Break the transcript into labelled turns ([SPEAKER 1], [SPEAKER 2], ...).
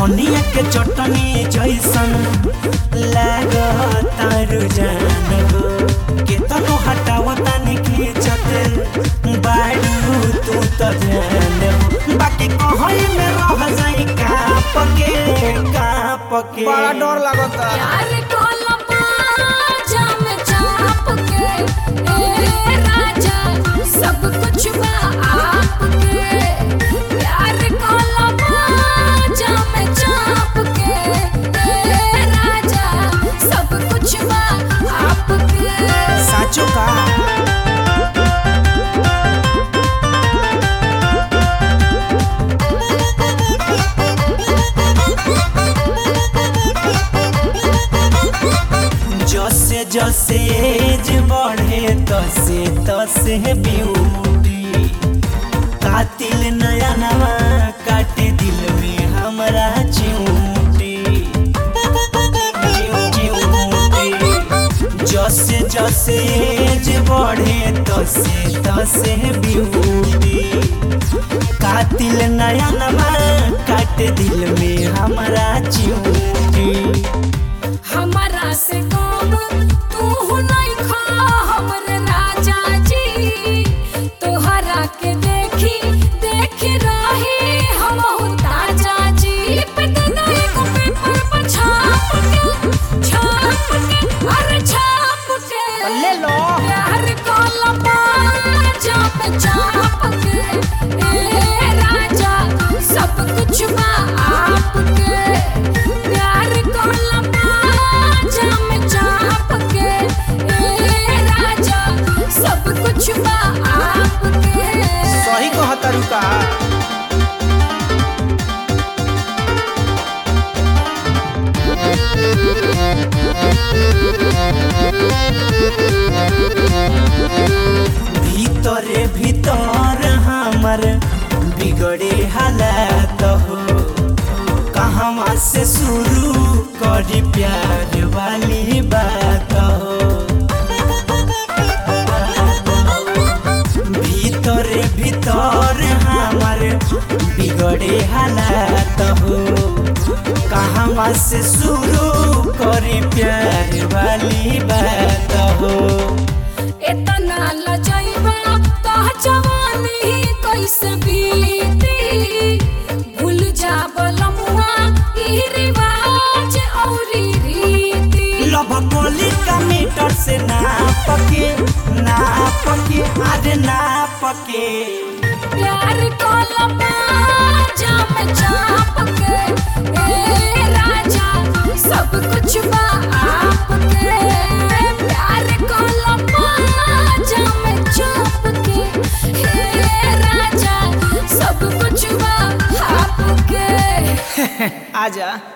[SPEAKER 1] धनिया के चटनी जैसन लागतारू जान हो केतनो हटावता ने खींचत बाड़ू तू तो जान हो बाकी कहई में रह जाई काप के काप के
[SPEAKER 2] बड़ा डर लागता
[SPEAKER 3] प्यार को लपा में चाप के ए राजा सब कुछ बा आपके प्यार को लपा में चाप के ए राजा सब कुछ बा आपके
[SPEAKER 1] साचो का जसे जसे एज बढ़े तसे तसे ब्यूटी कातिल नया नवा काटे दिल में हमरा चिऊटी चिऊटी। जसे जसे एज बढ़े तसे तसे ब्यूटी कातिल नया नवा काटे दिल में हमरा चिऊटी
[SPEAKER 3] हमारा से कम तू नहीं खा हमरे राजा जी तोहरा के देखी देखी रही हम ताजा जी पे देना एगो पेपर पर छाप के छाप के अरे छाप के
[SPEAKER 2] ले लो
[SPEAKER 3] प्यार को लपा चाप चाप के ए राजा सब कुछ बा आपके प्यार को लपा चाप चाप के ए राजा सब कुछ बा आपके
[SPEAKER 2] सही कहता रुका
[SPEAKER 1] भीतरे भीतर हमर बिगड़े हालत हो कहवा से शुरू करी प्यार वाली बात हो भीतरे भीतर हमर बिगड़े हालत हो कहवा से शुरू करी प्यार वाली बात हो
[SPEAKER 3] इतना लजैबा तो जवानी कैसे बीती भूल जा बलमुआ ई रिवाज औरी रीति
[SPEAKER 1] लभ गोली का मीटर से नाप के नाप के अरे नाप के
[SPEAKER 3] प्यार को लपा जाम चाप के ए राजा सब कुछ बा आपके प्यार को लपा जाम चाप के ए राजा सब कुछ बा आपके
[SPEAKER 2] आजा